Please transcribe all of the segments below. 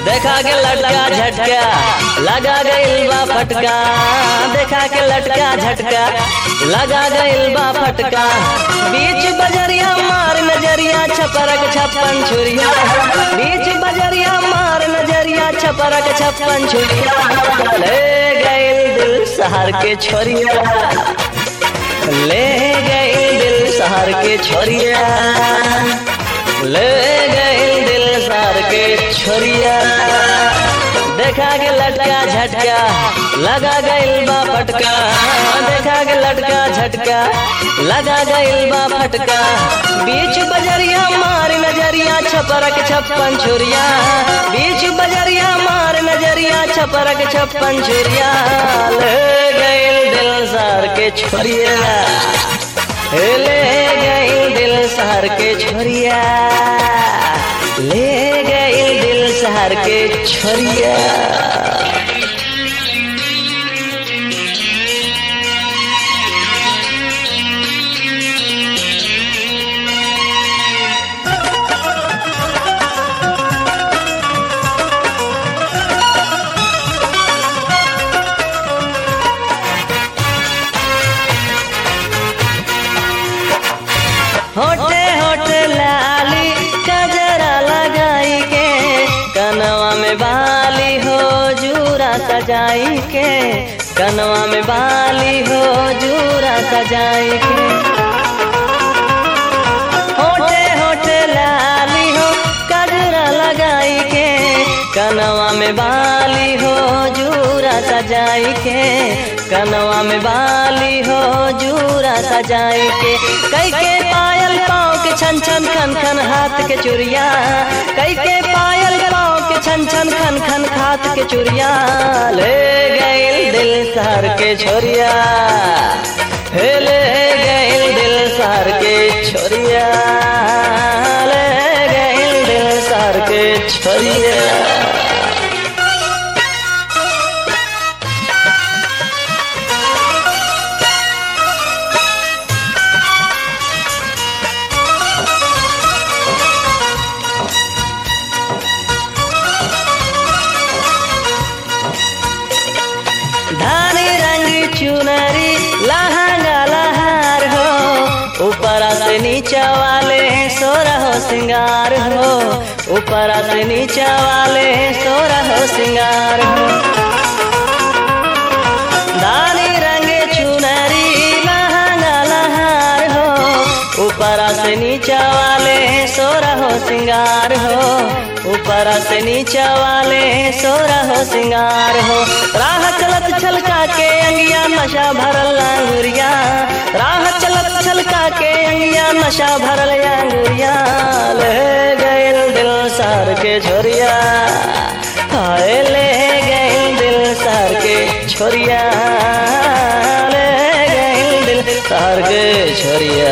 देखा के लटका झटका लगा गइल बा फटका देखा के लटका झटका लगा गइल बा फटका बीच बजरिया मार नजरिया छपरक छप्पन छुरिया बीच बजरिया मार नजरिया छपरक छप्पन छुरिया ले गइल दिल शहर के छोरिया ले गइल दिल शहर के छोरिया ले गइल दिल शहर के छोरिया देखा के लटका झटका लगा गइल बा फटका देखा के लटका झटका लगा गइल बा फटका बीच बजरिया मार नजरिया छपरक छप्पन छुरिया बीच बजरिया मार नजरिया छपरक छप्पन छुरिया ले गइल दिल सार के छोरिया ले गइल दिल शहर के छोरिया ले गइल दिल शहर के छोरिया होटे होटे लाली कजरा लगाई के कनवा में बाली हो जूरा सजाई के कनवा में बाली हो जूरा सजाई के होटे होटे लाली हो कजरा लगाई के कनवा में बाली हो जूरा सजाई के कनवा में बाली हो जूरा सजाई के कई के पायल पाँव के छन छन खन खन हाथ के चुरिया कई के पायल पाँव के छन छन खन खन हाथ के चुरिया ले गइल दिल शहर के छोरिया हे ले गइल दिल शहर के छोरिया ले गइल दिल शहर के छोरिया धानी रंग चुनरी लहंगा लहार हो ऊपर से नीचा वाले सोरा हो सिंगार हो ऊपर से नीचा वाले सोरा हो सिंगार हो धानी रंग चुनरी लहंगा लहार हो ऊपर से नीचा वाले सोरा हो सिंगार हो ऊपर से नीचा वाले सोरा हो सिंगार हो राह चलत छलका के अंगिया नशा भरल अंगुरिया राह चलत छलका के अंगिया नशा भरल अंगुरिया ले गइल दिल सार के छोरिया हाय ले गइल दिल सार के छोरिया ले गइल दिल सार के छोरिया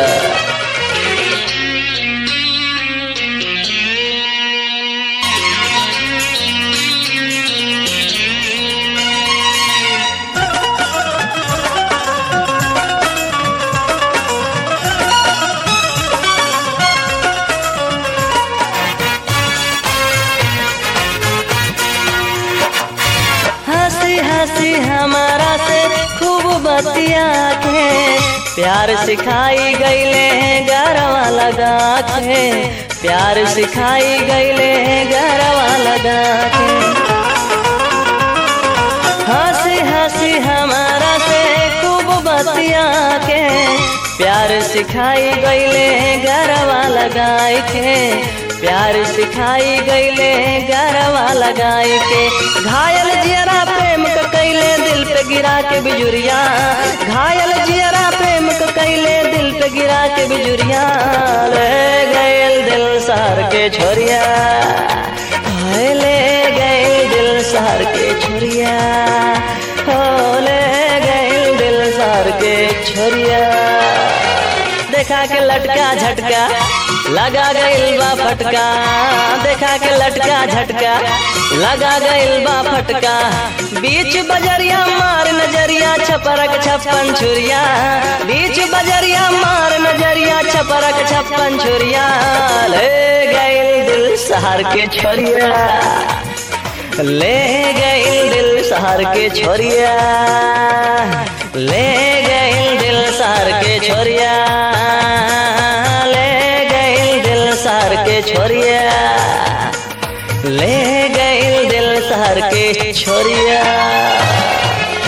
हंसी हंसी हमारा से खूब बतिया के प्यार सिखाई गईले गरवा लगा के प्यार सिखाई गईले गरवा लगा के हंसी हंसी हमारा से खूब बतिया के प्यार सिखाई गईले गरवा लगाई के प्यार सिखाई गईले गरवा लगाई के घायल जियरा प्रेम क कैले दिल पे गिरा के बिजुरिया घायल जियरा प्रेम क कैले दिल पे गिरा के बिजुरिया ले गयल दिल सार के छोरिया हाय ले गयल दिल सार के छोरिया हो ले गयल दिल सार के छोरिया देखा के लटका झटका लगा गइल बा फटका देखा के लटका झटका लगा गइल बा फटका बीच बजरिया मार नजरिया छपरक छप्पन छुरिया बीच बजरिया मार नजरिया छपरक छप्पन छुरिया ले गइल दिल सहार के छोरिया ले गइल दिल शहर के छोरिया ले गइल दिल शहर के छोरिया ले गइल दिल शहर के छोरिया ले गइल दिल शहर के छोरिया